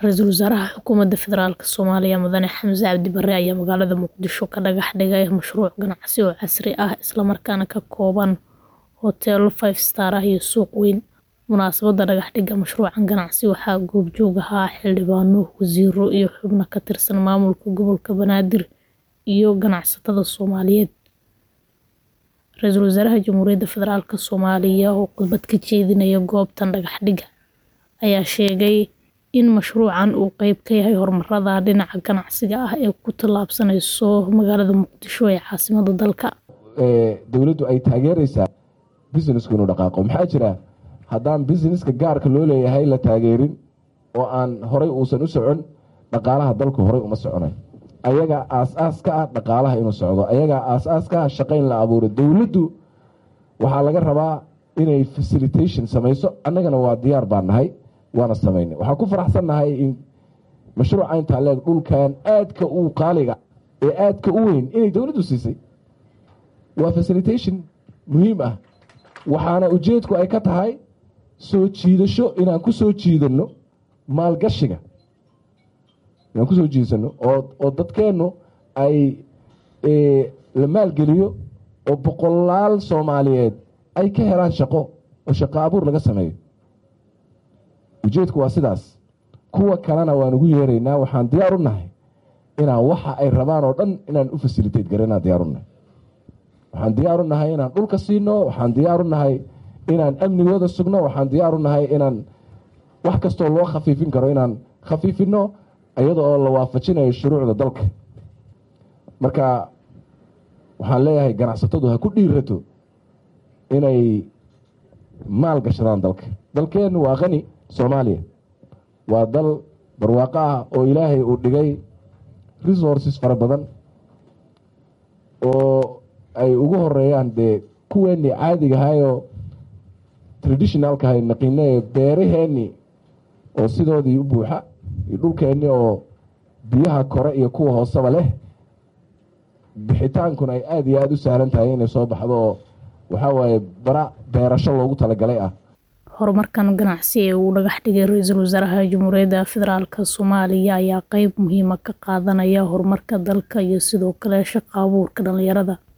Ra-iisul Wasaaraha Xukuumadda Federaalk Soomaaliya Mudane Xamse Cabdi Barre ayaa magaalada Muqdisho ka dhagax dhigay mashruuc ganacsi oo casri ah isla markaana ka kooban hoteelo five star ah iyo suuq weyn. Munaasabadda dhagax dhigga mashruucan ganacsi waxaa goobjoog ahaa xildhibaano, wasiirro iyo xubno ka tirsan maamulka gobolka Banaadir iyo ganacsatada Soomaaliyeed. Ra-iisul Wasaaraha Jamhuuriyadda Federaalk Soomaaliya oo khudbad ka jeedinayay goobtan dhagax dhigga ayaa sheegay in mashruucan uu qayb ka yahay horumarada dhinaca ganacsiga ah ee ku tallaabsanayso magaalada Muqdisho ee caasimadda dalka. dowladdu ay taageeraysaa businessku inuu dhaqaaqo maxaa jira haddaan businesska gaarka loo leeyahay la taageerin oo aan horay uusan u socon dhaqaalaha dalku horay uma soconay ayagaa aas-aas ka ah dhaqaalaha inuu socdo ayagaa aas-aas ka ah shaqo in la abuuro dowladdu waxaa laga rabaa inay facilitation samayso annagana waa diyaar baan nahay waana samaynay waxaan ku faraxsannahay in mashruuca intaa leeg dhulkan aadka u qaaliga ee aadka u weyn inay dowladdu siisay waa facilitation muhiim ah waxaana ujeedku ay ka tahay soo jiidasho inaan ku soo jiidanno maalgashiga inaan kusoo jiidsano oo oo dadkeennu ay la maalgeliyo oo boqolaal soomaaliyeed ay ka helaan shaqo oo shaqo abuur laga sameeyo ujeedku waa sidaas kuwa kalena waan ugu yeeraynaa waxaan diyaar u nahay inaan waxa ay rabaan oo dhan inaan u fasilitate garanaan diyaar u nahay waxaan diyaar u nahay inaan dhulka siino waxaan diyaar u nahay inaan amnigooda sugno waxaan diyaar u nahay inaan wax kastoo loo khafiifin karo inaan khafiifino iyada oo la waafajinayo shuruucda dalka marka waxaan leeyahay ganacsatadu ha ku dhiirato inay maal gashadaan dalka dalkeennu waa qani soomaaliya waa dal barwaaqo ah oo ilaahay uu dhigay resources fara badan oo ay ugu horeeyaan dee kuweennii caadigahaayoo traditionalkahay naqiine ee beeraheennii oo sidoodii u buuxa iyo dhulkeennii oo biyaha kore iyo kuwa hooseba leh bixitaankuna ay aada iyo aada u sahlan tahay inay soo baxdo oo waxaa waaye bara beerasho loogu talagalay ah horumarkan ganacsi ee uu dhagax dhigay ra-iisul wasaaraha jamhuuriyadda federaalk soomaaliya ayaa qeyb muhiima ka qaadanaya horumarka dalka iyo sidoo kale shaqo abuurka dhalinyarada